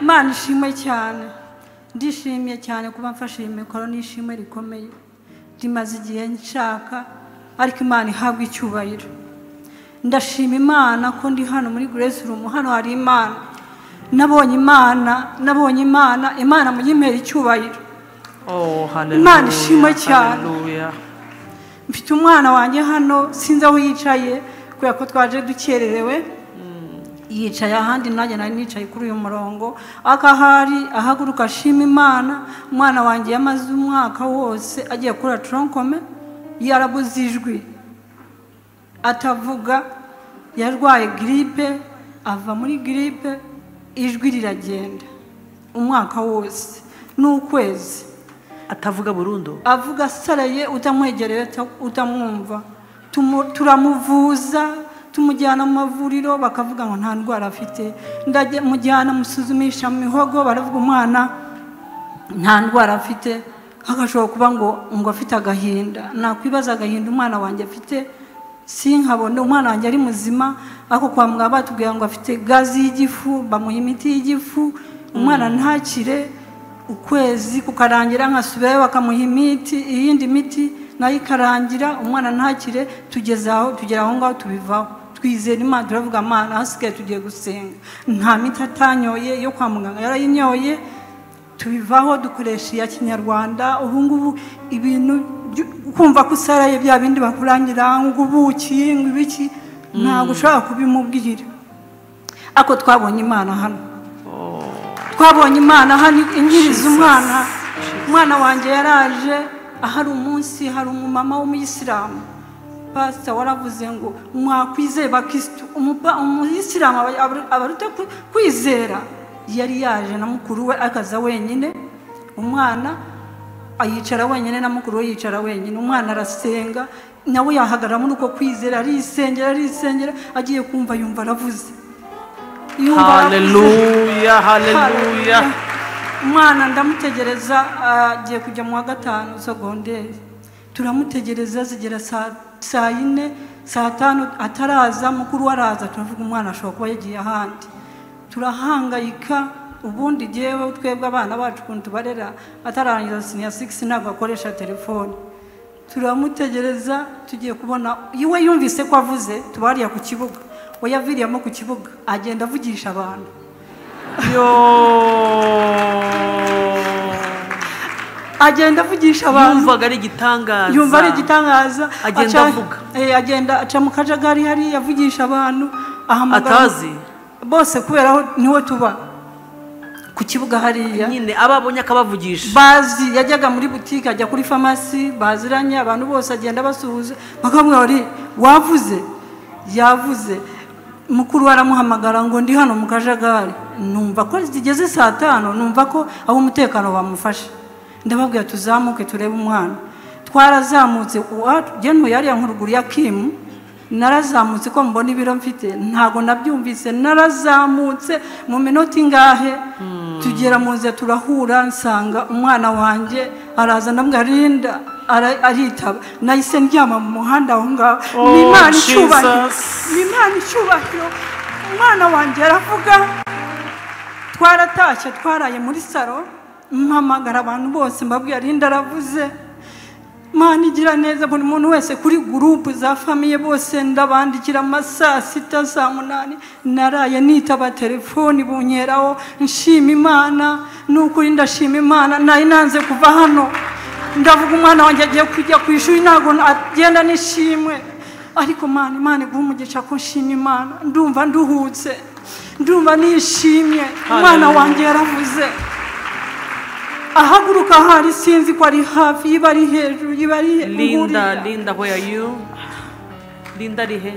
imana ishimwe cyane ndishimye cyane kuba mfashe iyi mikoro n'ishimwe rikomeye rimaze igihe nshaka ariko imana ihabwa icyubahiro ndashima imana ko ndi hano muri grace room hano hari imana nabonye imana nabonye imana imana muyimpera icyubahiro Oh, Imana ishimwe hallelujah, cyane. hallelujah. mfite umwana wanjye hano sinzi aho yicaye kubera ko twaje dukererewe yicaye ahandi nanjye nari nicaye kuri uyu murongo ariko aho ari ahaguruka ashima imana umwana wanjye yamaze umwaka wose agiye kuri toronkome yarabuze ijwi atavuga yarwaye giripe ava muri giripe ijwi riragenda umwaka wose n'ukwezi atavuga burundu avuga asaraye utamwegereye uta- utamwumva Tumu- turamuvuza tumujyana mu mavuriro bakavuga ngo nta ndwara afite ndamujyana musuzumisha mu mihogo baravuga umwana nta ndwara afite hagashobora kuba ngo ngo afite agahinda nakwibaza agahinda umwana wanjye afite sinkabone umwana wanjye ari muzima ariko kwa muganga batubwira ngo afite gazi y'igifu bamuha imiti y'igifu umwana ntakire ukwezi kukarangira nkasubirayo bakamuha imiti iyindi miti nayo ikarangira umwana ntakire tugeze aho tugera aho ngaho tubivaho twizera imana turavuga amana hasigaye tugiye gusenga nta miti atanyoye yo kwa muganga yarayinyoye tubivaho dukoresha iya kinyarwanda ubu ngubu ibintu byu- kumva ko usaraye bya bindi bakurangira ngo ubuki ngo ibiki ntabwo ushobora kubimubwira ariko twabonye imana hano twabonye imana hano inkiriza umwana umwana wanjye yaraje ahari umunsi hari umumama w'umuyisilamu pasita waravuze ngo mwakwizeye bakirisitu Umupa- umuyisilamu aba- aba- abaruta kwi- kwizera yari yaje na mukuru we akaza wenyine umwana yicara wenyine na mukuru we yicara wenyine umwana arasenga nawe yahagarara muri uko kwizera arisengera arisengera agiye kumva yumva aravuze Yumva aravuze. haleluya haleluya umwana ndamutegereza agiye kujya mu wa gatanu sogonderi turamutegereza zigera saa- saa yine saa tanu ataraza mukuru we araza turavuga umwana ashobora kuba yagiye ahandi turahangayika ubundi yewe twebwe abana bacu ukuntu tubarera atararangiza siniya sigisi ntabwo akoresha telefone turamutegereza tugiye kubona iwe yumvise ko avuze tubariya ku kibuga we yaviriyemo ku kibuga agenda avugisha abantu yo agenda avugisha abantu yumvaga ari igitangaza yumva ari igitangaza Agenda aca- avuga. eh, agenda aca mu kajagari hariya avugisha abantu ahamagara atazi bose kubera aho niwe tuba ku kibuga hariya nyine abo abonye akabavugisha bazi yajyaga muri butike ajya kuri farumasi baziranye abantu bose agenda basuhuza bakamubwira bari wavuze yavuze mukuru we aramuhamagara ngo ndi hano mu kajagari numva ko zigeze saa tanu numva ko abo umutekano bamufashe ndababwira tuzamuke turebe umwana twarazamutse uwagenuye hariya nkuruguru ya kimu narazamutse ko mbona ibiro mfite ntabwo nabyumvise narazamutse mu minota ingahe tugera mu nzira turahura nsanga umwana wanjye araza ndamubwira rinda ara- aritaba nahise ndyama mu muhanda aho ngaho Oh, ni imana icyubahiro Jesus. ni imana icyubahiro umwana wanjye aravuga twaratashye twaraye muri salo mpamagara abantu bose mbabwira rinda aravuze mana igira neza buri muntu wese kuri gurupu za famiye bose ndabandikira ama saa sita saa munani naraye nitaba telefoni bunyeraho nshima imana n'ukuri ndashima imana nari nanze kuva hano ndavuga umwana wanjye agiye kujya ku ishuri ntabwo agenda n'ishimwe ariko mana imana iguha umugisha ko nshima imana ndumva nduhutse ndumva nishimye umwana Hallelujah. wanjye yaravuze ahaguruka hari sinzi ko ari hafi yiba ari hejuru yiba ari linda nguriya. linda where are you linda arihe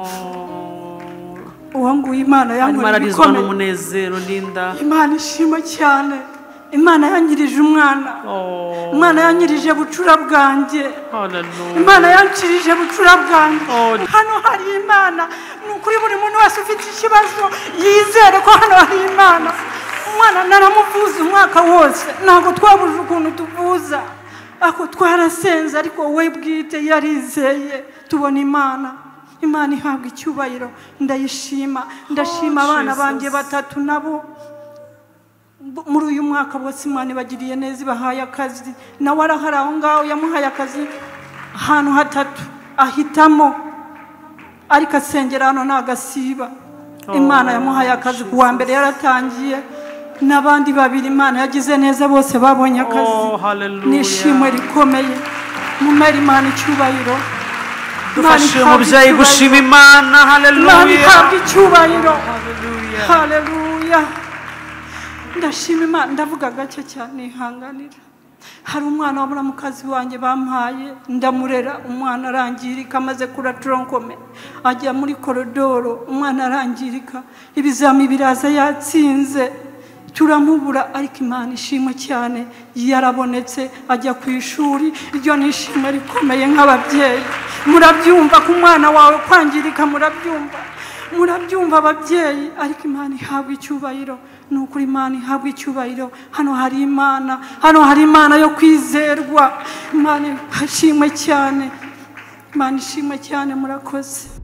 oh uwo nguwo imana arimo yankoreye ararizwa ibikomeye n'umunezero linda imana ishima cyane imana yanyirije umwana oh imana yanyirije bucura bwanjye hallelujah imana yancirije bucura bwanjye Oh. hano hari imana ni ukuri buri muntu wese ufite ikibazo yizere ko hano hari imana umwana naramuvuza umwaka wose ntabwo twabuje ukuntu tuvuza ako twarasenze ariko we bwite yarizeye tubona imana imana ihabwa icyubahiro ndayishima ndashima Oh, abana Jesus. banjye batatu nabo Bu- muri uyu mwaka bose imana ibagiriye neza ibahaye akazi nawe arahari aho ngaho yamuhaye akazi ahantu hatatu ahitamo ariko asengera hano nagasiba Oh, imana yamuhaye akazi ku wa mbere yaratangiye n'abandi babiri imana yagize neza bose babonye akazi Oh, hallelujah. n'ishimwe rikomeye mumere imana icyubahiro dufashe Imana umubyeyi ihabwe gushima icyubahiro. imana imana haleluya ihabwe icyubahiro Haleluya. haleluya ndashima imana ndavuga gake cyane ihanganira hari umwana w'umuramukazi wanjye bampaye ndamurera umwana arangirika amaze kuratoronkome ajya muri korodoro umwana arangirika ibizami biraza yatsinze turamubura ariko imana ishimwe cyane yarabonetse ajya ku ishuri iryo ni ishimwe rikomeye nk'ababyeyi murabyumva ku mwana wawe kwangirika murabyumva murabyumva ababyeyi ariko imana ihabwa icyubahiro ni ukuri imana ihabwa icyubahiro hano hari imana hano hari imana yo kwizerwa imana hashimwe cyane imana ishimwe cyane murakoze